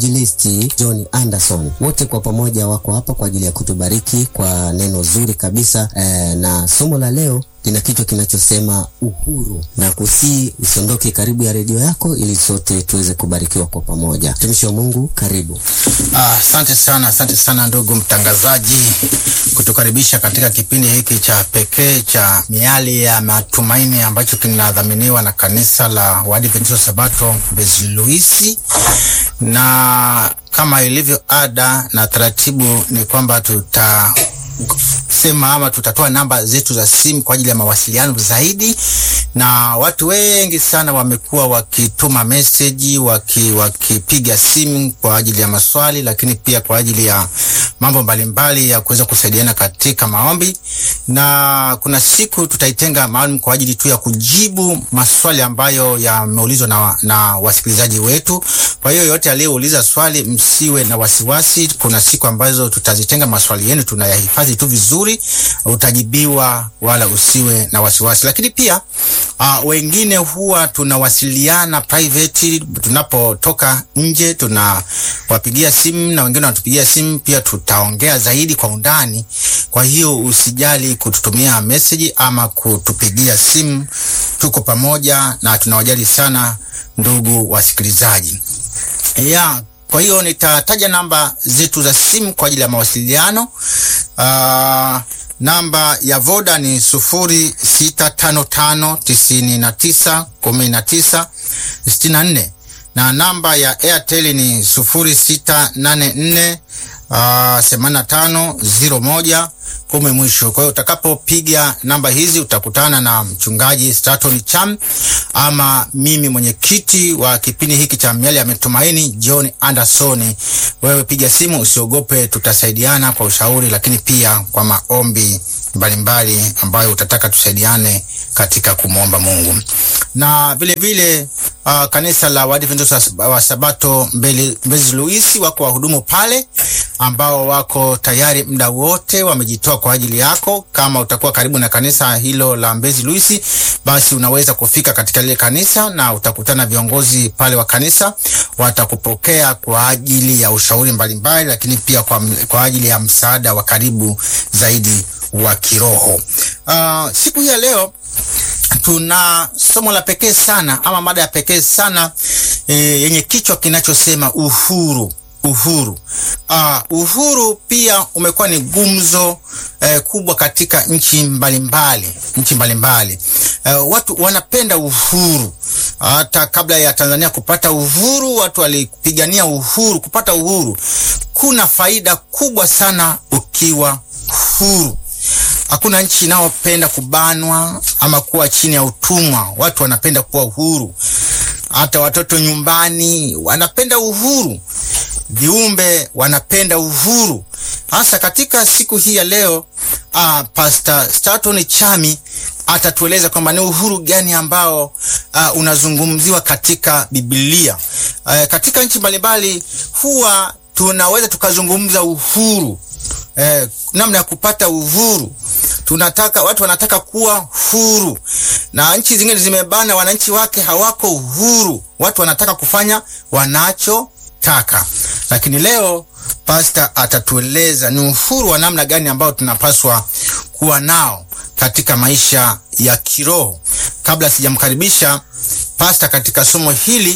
Jilisti John Anderson, wote kwa pamoja wako hapa kwa ajili ya kutubariki kwa neno zuri kabisa e, na somo la leo lina kichwa kinachosema uhuru, na kusii usiondoke karibu ya redio yako ili sote tuweze kubarikiwa kwa pamoja. Mtumishi wa Mungu, karibu. Asante ah, sana, asante sana ndugu mtangazaji, kutukaribisha katika kipindi hiki cha pekee cha miali ya matumaini ambacho kinadhaminiwa na kanisa la Waadventista Sabato Mbezi Luisi, na kama ilivyo ada na taratibu ni kwamba tuta sema ama tutatoa namba zetu za simu kwa ajili ya mawasiliano zaidi, na watu wengi sana wamekuwa wakituma meseji waki, wakipiga simu kwa ajili ya maswali, lakini pia kwa ajili ya mambo mbalimbali ya kuweza kusaidiana katika maombi, na kuna siku tutaitenga maalum kwa ajili tu ya kujibu maswali ambayo yameulizwa na, na wasikilizaji wetu. Kwa hiyo yote aliyeuliza swali, msiwe na wasiwasi. Kuna siku ambazo tutazitenga maswali yenu, tunayahifadhi tu vizuri, utajibiwa wala usiwe na wasiwasi. Lakini pia uh, wengine huwa tunawasiliana private tunapotoka nje, tunawapigia simu na wengine wanatupigia simu pia, tutaongea zaidi kwa undani. Kwa hiyo usijali kututumia message ama kutupigia simu, tuko pamoja na tunawajali sana ndugu wasikilizaji yeah. Kwa hiyo nitataja namba zetu za simu kwa ajili ya mawasiliano. Uh, namba ya Voda ni sufuri sita tano tano tisini na tisa kumi na tisa sitini na nne na namba ya Airtel ni sufuri sita nane nne themanini na tano ziro moja kumi mwisho. Kwa hiyo utakapopiga namba hizi utakutana na mchungaji Straton Cham ama mimi mwenyekiti wa kipindi hiki cha miali ya matumaini John Anderson. Wewe piga simu, usiogope, tutasaidiana kwa ushauri, lakini pia kwa maombi mbalimbali mbali ambayo utataka tusaidiane katika kumwomba Mungu. Na vile vile uh, kanisa la Waadventista wa Sabato Mbezi Luisi wako wahudumu pale ambao wako tayari muda wote wamejitoa kwa ajili yako. Kama utakuwa karibu na kanisa hilo la Mbezi Luisi, basi unaweza kufika katika lile kanisa na utakutana viongozi pale wa kanisa, watakupokea kwa ajili ya ushauri mbalimbali, lakini pia kwa, kwa ajili ya msaada wa karibu zaidi wa kiroho. Uh, siku hii ya leo tuna somo la pekee sana ama mada ya pekee sana e, yenye kichwa kinachosema uhuru. Uhuru. Uh, uhuru pia umekuwa ni gumzo eh, kubwa katika nchi mbalimbali, nchi mbalimbali eh, watu wanapenda uhuru. Hata kabla ya Tanzania kupata uhuru, watu walipigania uhuru, kupata uhuru. Kuna faida kubwa sana ukiwa huru. Hakuna nchi inayopenda kubanwa ama kuwa chini ya utumwa. Watu wanapenda kuwa uhuru. Hata watoto nyumbani wanapenda uhuru, viumbe wanapenda uhuru. Hasa katika siku hii ya leo, uh, Pastor Straton Chami atatueleza kwamba ni uhuru gani ambao uh, unazungumziwa katika Biblia. Uh, katika nchi mbalimbali huwa tunaweza tukazungumza uhuru Eh, namna ya kupata uhuru. Tunataka watu wanataka kuwa huru, na nchi zingine zimebana wananchi wake hawako uhuru. Watu wanataka kufanya wanachotaka, lakini leo pasta atatueleza ni uhuru wa namna gani ambao tunapaswa kuwa nao katika maisha ya kiroho. Kabla sijamkaribisha pasta katika somo hili,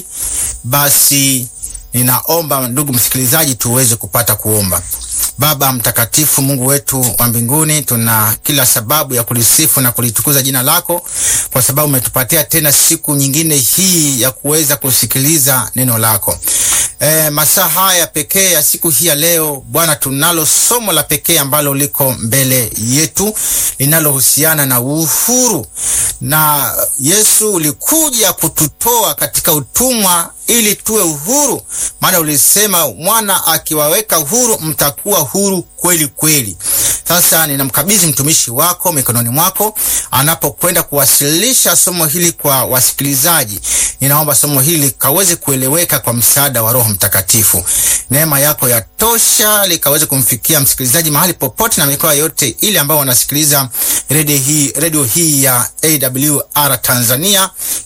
basi ninaomba ndugu msikilizaji, tuweze kupata kuomba. Baba mtakatifu, Mungu wetu wa mbinguni, tuna kila sababu ya kulisifu na kulitukuza jina lako kwa sababu umetupatia tena siku nyingine hii ya kuweza kusikiliza neno lako. E, masaa haya pekee ya siku hii ya leo Bwana, tunalo somo la pekee ambalo liko mbele yetu linalohusiana na uhuru, na Yesu ulikuja kututoa katika utumwa ili tuwe uhuru, maana ulisema mwana akiwaweka huru mtakuwa huru kweli kweli. Sasa ninamkabidhi mtumishi wako mikononi mwako anapokwenda kuwasilisha somo hili kwa wasikilizaji. Ninaomba somo hili kaweze kueleweka kwa msaada wa Roho Mtakatifu. Neema yako ya tosha likaweze kumfikia msikilizaji mahali popote na mikoa yote ile ambao wanasikiliza redio hii, redio hii ya AWR Tanzania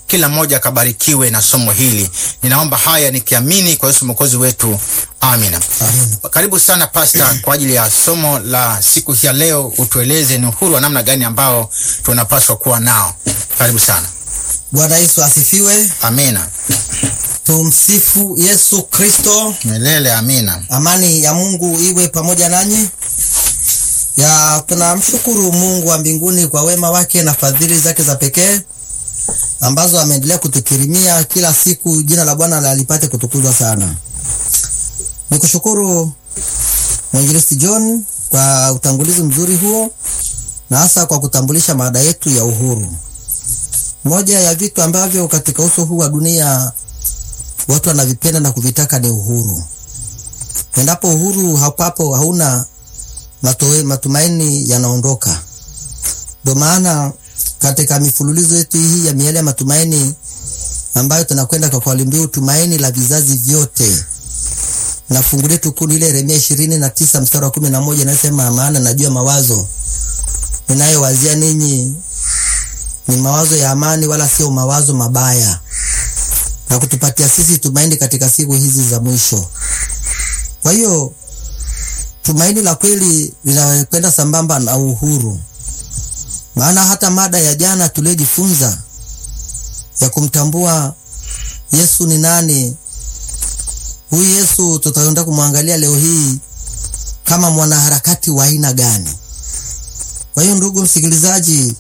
kila mmoja akabarikiwe na somo hili. Ninaomba haya nikiamini kwa Yesu mwokozi wetu, amina. Karibu sana pasta, kwa ajili ya somo la siku hii ya leo. Utueleze ni uhuru wa namna gani ambao tunapaswa kuwa nao. Karibu sana. Bwana Yesu asifiwe. Amina. Tumsifu Yesu Kristo. Milele amina. Amani ya Mungu iwe pamoja nanyi. Ya tunamshukuru Mungu wa mbinguni kwa wema wake na fadhili zake za pekee ambazo ameendelea kutukirimia kila siku. Jina la Bwana lipate kutukuzwa sana. Nikushukuru Mwinjilisti John kwa utangulizi mzuri huo na hasa kwa kutambulisha mada yetu ya uhuru. Moja ya vitu ambavyo katika uso huu wa dunia watu wanavipenda na kuvitaka ni uhuru. Endapo uhuru hapapo, hauna matoe, matumaini yanaondoka. Ndio maana katika mifululizo yetu hii ya miele ya matumaini ambayo tunakwenda kwa kauli mbiu tumaini la vizazi vyote, na fungu letu kuu ile Yeremia ishirini na tisa mstari wa kumi na moja inasema, maana najua mawazo ninayowazia ninyi ni mawazo ya amani, wala sio mawazo mabaya, na kutupatia sisi tumaini katika siku hizi za mwisho. Kwa hiyo tumaini la kweli linakwenda sambamba na uhuru, maana hata mada ya jana tuliyojifunza ya kumtambua Yesu ni nani, huyu Yesu tutaenda kumwangalia leo hii kama mwanaharakati wa aina gani. Kwa hiyo ndugu msikilizaji,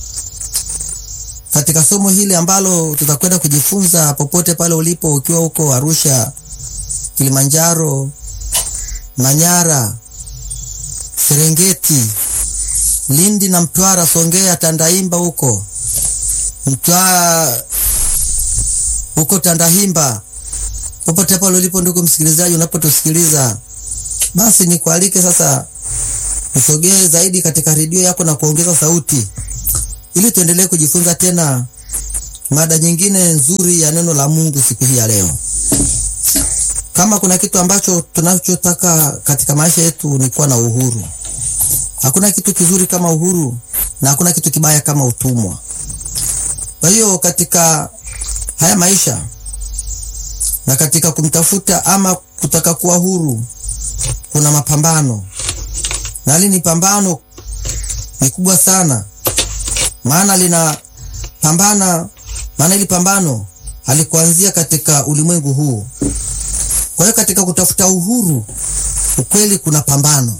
katika somo hili ambalo tutakwenda kujifunza popote pale ulipo, ukiwa huko Arusha, Kilimanjaro, Manyara, Serengeti, Lindi na Mtwara, Songea, Tandahimba huko Mtwara, huko Tandahimba, popote pale ulipo ndugu msikilizaji, unapotusikiliza basi nikualike sasa usogee zaidi katika redio yako na kuongeza sauti ili tuendelee kujifunza tena mada nyingine nzuri ya neno la Mungu siku hii ya leo. Kama kuna kitu ambacho tunachotaka katika maisha yetu ni kuwa na uhuru. Hakuna kitu kizuri kama uhuru na hakuna kitu kibaya kama utumwa. Kwa hiyo katika haya maisha na katika kumtafuta ama kutaka kuwa huru kuna mapambano, na hili ni pambano ni kubwa sana maana lina pambana, maana ili pambano halikuanzia katika ulimwengu huu. Kwa hiyo katika kutafuta uhuru, ukweli kuna pambano.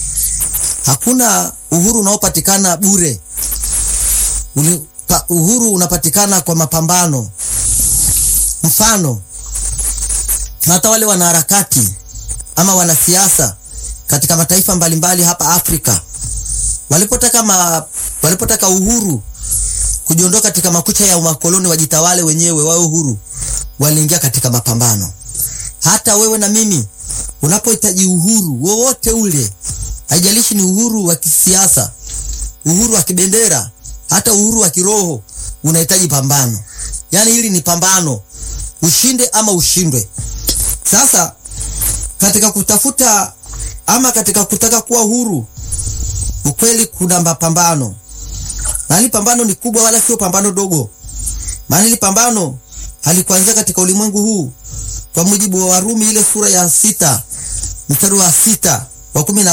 Hakuna uhuru unaopatikana bure. Uli, pa, uhuru unapatikana kwa mapambano. Mfano, hata wale wanaharakati ama wanasiasa katika mataifa mbalimbali hapa Afrika walipotaka ma, walipotaka uhuru kujiondoa katika makucha ya umakoloni wajitawale wenyewe wawe uhuru, waliingia katika mapambano. Hata wewe na mimi unapohitaji uhuru wowote ule, haijalishi ni uhuru wa kisiasa, uhuru wa kibendera, hata uhuru wa kiroho, unahitaji pambano. Yaani hili ni pambano, ushinde ama ushindwe. Sasa katika kutafuta ama katika kutaka kuwa huru ukweli kuna mapambano, na hili pambano ni kubwa, wala sio pambano dogo. Maana hili pambano halikuanzia katika ulimwengu huu. Kwa mujibu wa Warumi ile sura ya sita mstari wa sita wa kumi na